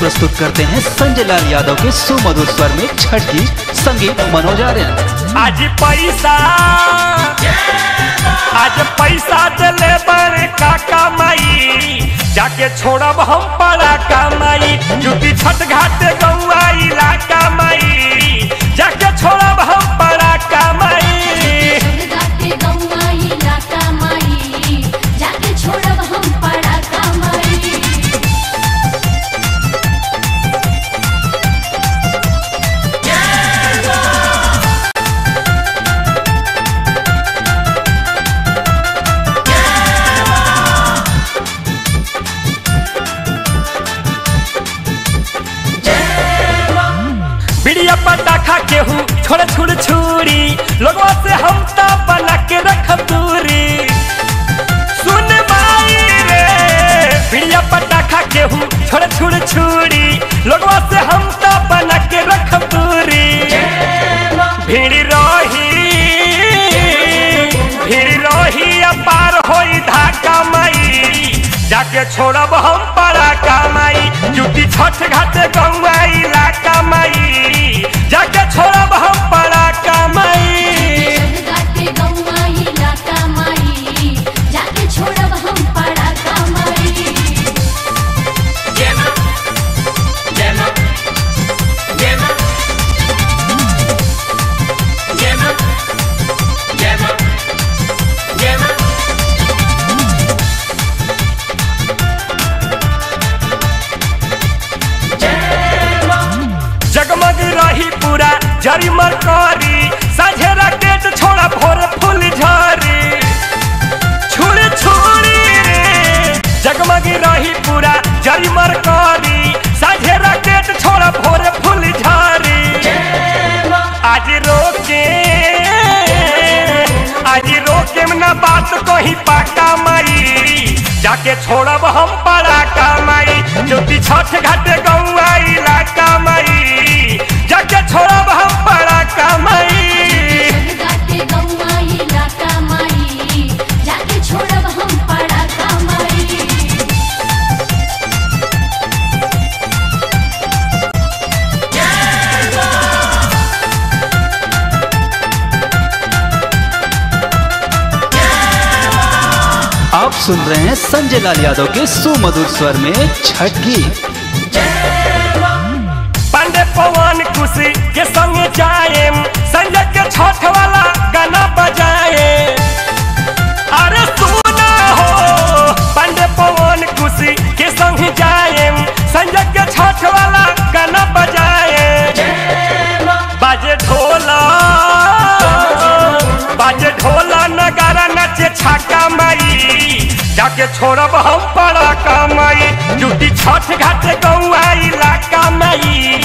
प्रस्तुत करते हैं संजय लाल यादव के सुमधुर स्वर में छठ की संगीत मनोज आर्यन आज पैसा आज पैसा दिले बड़े काका माई जाके छोड़ब हम बड़ा कमाई जुटी छठ घाट गौआ इलाका माई जाके छोड़ब हम बड़ा कमाई गाते गौआ इलाका माई जाके छोड़ब हम पड़ा कमाई बिड़िया पटाखा केहू छोड़ छुड़ छुरी लोगों से हम तो बना के रखब दूरी सुन माई रे बिड़िया पटाखा केहू छोड़ छुड़ छुरी लोगों से हम तो बना के रखब दूरी भीड़ रही भीड़ रही अपार होई धाका माई जाके छोड़ब हम पड़ा कमाई जुटी छठ घाट गौआ इलाका माई जाके छोड़ब हम पड़ा कमाई गाते गौआ इलाका माई जाके छोड़ब हम पड़ा कमाई जगमग रही पूरा जरी मरकरी साझे राकेट छोड़ा भोर फूल झरी छुड़ी छुड़ी रे जगमग रही पूरा जरी मरकरी साझे राकेट छोड़ा भोर फूल झरी आज रोके आज रोके में ना बात कही पाका माई जाके छोड़ब हम पड़ा कमाई ज्योति छठ घाट गौआ इलाका माई जाके छोड़ब हम पड़ा कमाई गाते गौआ इलाका माई जाके छोड़ब हम पड़ा कमाई आप सुन रहे हैं संजय लाल यादव के सुमधुर स्वर में छठ गीत पांडे पवन खुशी के संग जाए संजय के छठ वाला गाना बजाए अरे सुना हो पांडे पवन खुशी के संग जाए संजय के छठ वाला गाना बजाए बाजे ढोला बाजे ढोला नगारा नचे छाका माई जाके छोड़ब हम पड़ा कमाई जुटी छठ घाट गौआ इलाका माई